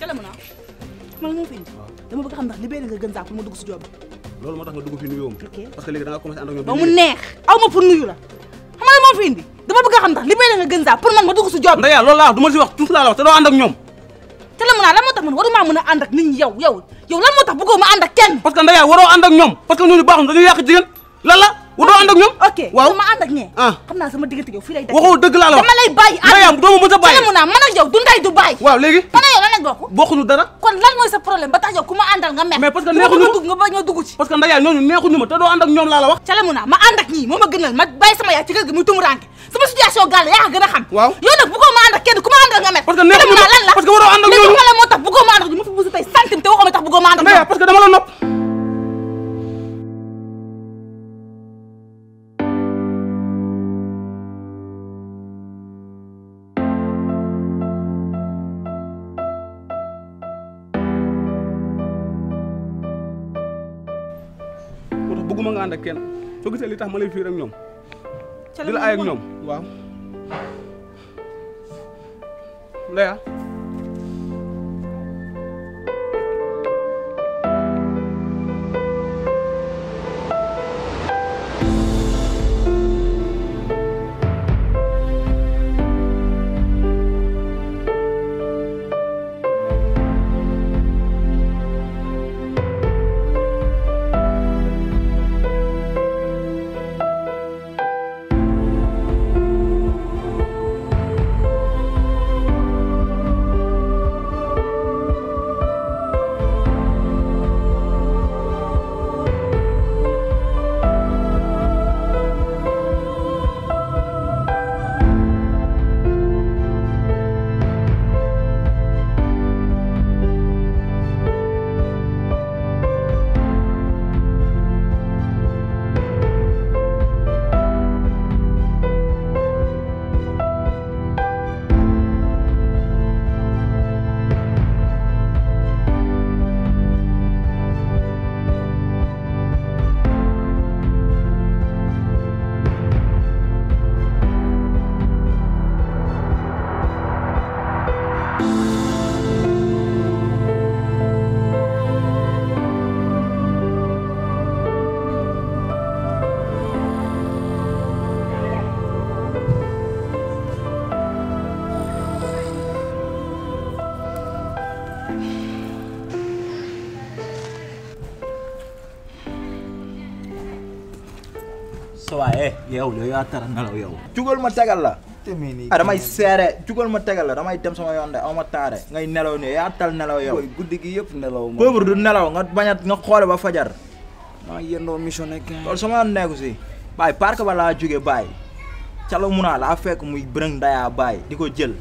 ca la mun a man moo fi indi dama bëgg xam ndax libéré nga gën saa pour ma dugg si job bi loolu moo tax nga dugg fi nuyoo Ok. parce que léegi da nga commencé ànd ak ñoom ba mu neex aw ma pour nuyu la xam nga moo fi indi dama bëgg a xam ndax libéré nga gën saa pour man ma dugg si job bi Ndeya loolu laa wax du ma si wax tuuti laa la wax te doo ànd ak ñoom ca la mun a lan moo tax man waruma mën a ànd ak nit ñi yow yow yow lan moo tax bëggoo ma ànd ak kenn parce que Ndeya waroo ànd ak ñoom parce que ñooñu baaxul dañuy yàq jigéen lan la waroo ànd ak ñoom ok waaw ma ànd ak ñee Ah. xam naa sama diggante yow fii lay def waxoo dëgg laa la wax dama lay bàyyi Ndeya doo ma mës a ca bàyyi la mun a man ak yow du ndey du bàyyi waaw léegi man ak yow lan lañ bokk bokkuñu dara kon lan mooy sa problème ba tax yow ku ma àndal nga mer Mais parce que ku ma neexuñu bëgg a dugg nga bañ a dugg ci parce que Ndeya ñooñu neexuñu ma te doo ànd ak ñoom laa la wax ca la mun a ma ànd ak ñii moo ma gënal ma bàyyi sama yaay ci kër gi muy tumuranke sama situation gàll yaa ko gën a xam Waaw. yow nag bëggoo ma ànd ak kenn ku ma àndal nga mer Parce que Ca la neexuñu mun a ma- lan la parce que waroo ànd ak mais ñooñu. xam nga lan moo tax bëggoo ma ànd ak ñu ma fi buusu tey centime te waxoo ma tax bëggoo ma ànd ak Ndeya ñoom parce que dama la nopp moo tax bëgguma nga ànd ak kenn soo gisee li tax ma lay fiir ak ñoom ca di la ay ak ñoom waaw Ndeya sa waay yow yow yaa tara nelaw yow jugal ma tegal la ah damay seere jugal ma tegal la damay dem sama yoon de aw ma taare ngay nelaw ne yaa tal nelaw yow booy guddi gi yëpp nelaw ma pauvre du nelaw nga bañ a nga xoole ba fajar maa yendoo mission nekk loolu sama yoon nekku si baay parc ba laa jóge baay calo munaa laa fekk muy bërëng dayaa baay di ko jël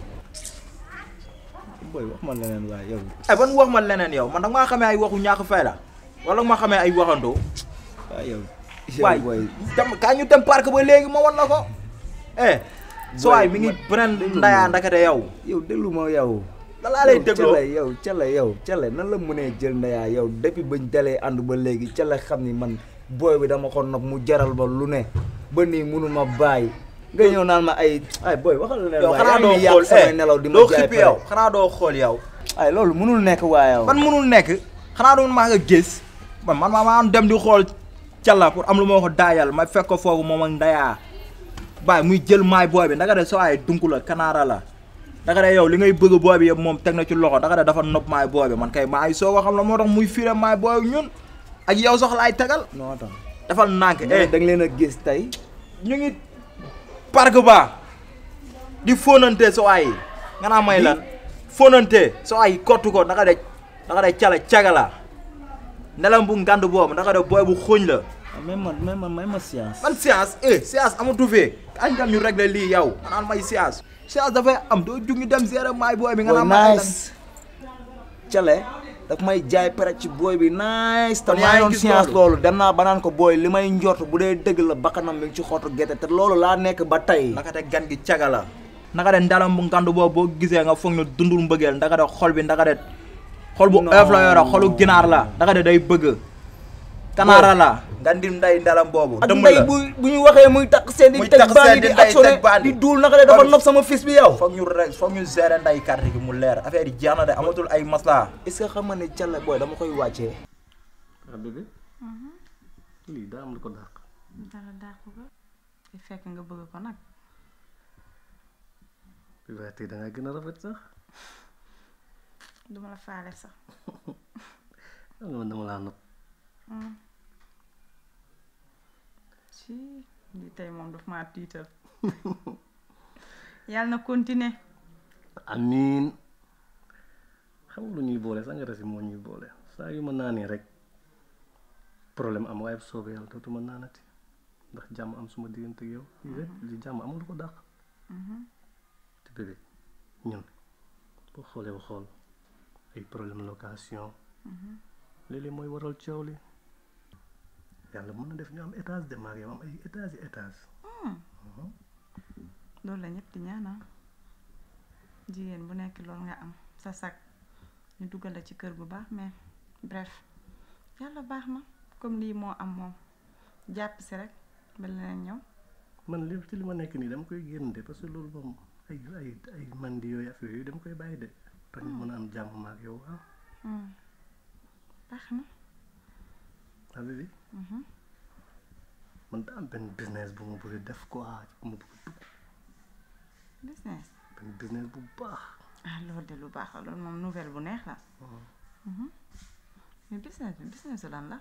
booy wax ma leneen waaye yow ay ban wax ma leneen yow man danga maa xamee ay waxu ñàkk fay la wala nga ma xamee ay waxandoo waaye yow waay yow booy dem kaa ñu dem parc ba léegi ma wan la ko eh so waay mi ngi bërëng ndayaa ndakate yow yow déglu ma yow la laa lay dégloo Cale yow Cale yow Cale nan la mënee jël ndeyaa yow depuis bañ dalee ànd ba léegi Cale xam ni man booy bi dama ko nopp mu jaral ba lu ne ba nii munuma bàyyi nga ñëw naan ma ay ay booy waxal la leen yow waaye xanaa yaa doo ngi yàq xool samay nelaw di ma doo jaay xippi pare. yow xanaa doo xool yow ay loolu munul nekk waa yow man mënul nekk xanaa doon maa nga gis man man maa maa dem di xool calla pour am lu ma ko daayal ma fekk ko foofu moom ak ndayaa baay muy jël maay booy bi ndaka de soo ay dunk la kanaara la ndaka de yow li ngay bëgg booy bi yëpp moom teg na ci loxo ndaka de dafa nopp maay booy bi man kay maa ngi soo ko xam la moo tax muy firé maay booy bi ñun ak yow sax laay tegal non attends defal nànk eh eh da nga leen a gis tey ñu ngi parc ba di fóonante soo ay nga naa may lan fóonante soo ay kottu ko ndaka de ndaka de cala cagala nelam bu ngand boobu ndaka de booy bu xóoñ la may ma may ma may ma science man science eh science amatu fee añ tam ñu régler lii yow nga naan may science science dafay am doo jug ñu dem gérer maay booy bi nga booy naan may lan nice Cale daf may jaay pare ci booy bi nice te Kon maa yaa ngi ngi doon gis science loolu. loolu dem naa ba naan ko booy li may njort bu dee dëgg la bakkanam mi ngi ci xottu gerte te loolu laa nekk ba tey naka de gan gi caga la naka de ndalam bu ngand boobu boo gisee nga foog ne dundul mbëggeel ndaka de xol bi ndaka de xol bu Non. oyof la yore xolu ginaar la ndaka de day bëgg kanaara la nga ndim nday ndalam boobu ak dëmm ndey la bu bu ñu waxee muy takk seen di Muy teg takk bandi seen di di ndey actionné teg bandi. di duul naka de dafa Kon- nopp sama fils bi yow foog ñu rek foog ñu gérer nday carte gi mu leer affaire yi jeex na de amatul ay masla est-ce que xam nga ne Thialé booy dama koy wàccee ah bébé lii daa am lu ko dàq dara dàqu ko te fekk nga bëgg ko nag waaye tey da nga gën a rafet sax duma la faale sax xam nga man dama laa nopp si lii tey moom daf maa tiital yàlla na continuer amiin xam nga lu ñuy boole sangara si moo ñuy boole saa yu ma naanee rek problème am waaye bu soobee yàlla dootuma naanati ndax jàmm am suma diggante ak yow lii rek li jàmm amul lu ko dàq te bébé ñun boo xoolee ba xool ay problème location léeg-léeg mooy waral coow li yàlla mën na def ñu am étage de maag yow am ay étage yi étage loolu la ñëpp di ñaanal jigéen bu nekk loolu nga am sa sag ñu dugal la ci kër bu baax mais bref yàlla baax na comme lii moo am moom jàpp si rek ba leneen ñëw man li ci li ma nekk nii dama koy génn de parce que loolu moom ay ay ay mandi yooyu affaire yooyu dama koy bàyyi de tax ñu mën a am jàmm maag yow ah baax na ah bébé man daa am benn business bu ma bëgg a def quoi bu ma bëgg a dugg business benn business bu baax ah loolu de lu baax la loolu moom nouvelle bu neex la Mhm. mais business bi business su lan la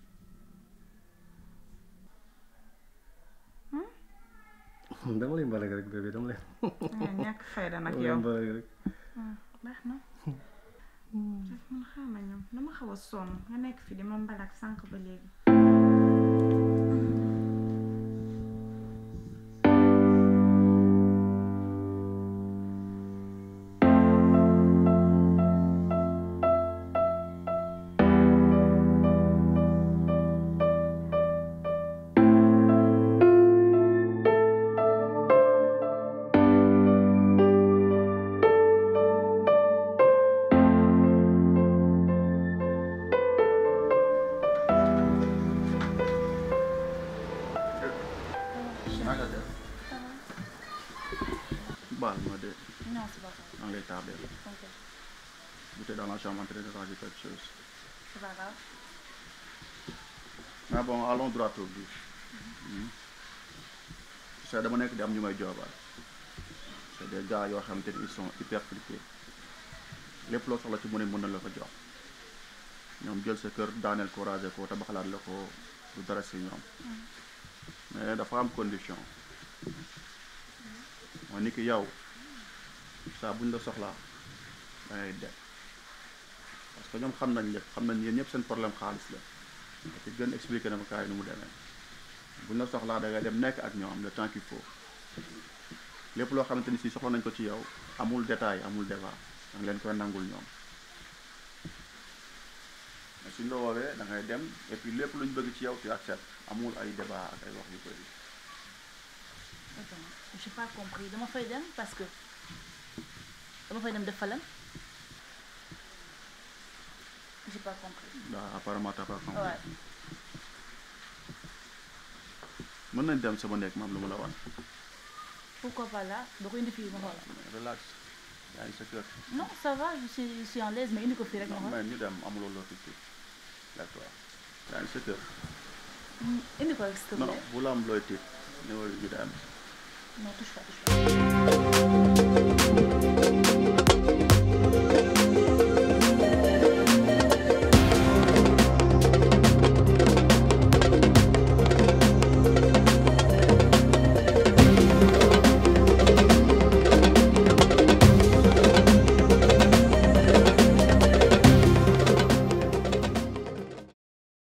dama lay mbalag rek bébé dama lay nga ñàkk fayda nag dama lay yow mbalag rek baax na daf man xam na ñoom dama xaw a sonn nga nekk fi di ma mbalak sànq ba léegi baal ma de non c'est pas grave maa ngi lay tardé ok j'étais dans la chambre en train de ranger quelque chose c'est pas grave mais bon allons droit au but c'est dama nekk di am ñu may joobaal c'est des gars yoo xamante ni ils sont hyper fliqués lépp loo soxla ci mu ne mën na la ko jox ñoom jël sa kër daaneel ko raser ko tabaxalaat la ko du dara si ñoom mais dafa am condition mooy ni ki yow saa buñ la soxlaa da ngay dem parce que ñoom xam nañ lépp xam nañ yéen ñëpp seen problème xaalis la te gën expliqué na ma kaay nu mu demee buñ la soxlaa da ngay dem nekk ak ñoom le temps qu'il faut lépp loo xamante ni si soxla nañ ko ci yow amul détail amul débat da nga leen koy nangul ñoom mais suñ la woowee da ngay dem et puis lépp luñ bëgg ci yow tu acceptes amul ay débat ak ay wax yu bëri Attends, j'ai pas compris dama fay dem parce que dama fay dem def fa lan j'ai pas compris waaw apparemment t'as pas compris ouais mën nañ dem sama nekk maam lu mu la wan pourquoi pas là doo ko indi fii ma xool relax yaa ngi sa kër non ça va je suis je suis en l'aise mais indi ko fii rek ma xool mais ñu dem amuloo loo fi tiit d'accord yaa ngi sa kër Hmm, indi ko rek s'il te non plaît bu la am looy tiit ñëwal ñu dem non touche pas touche pas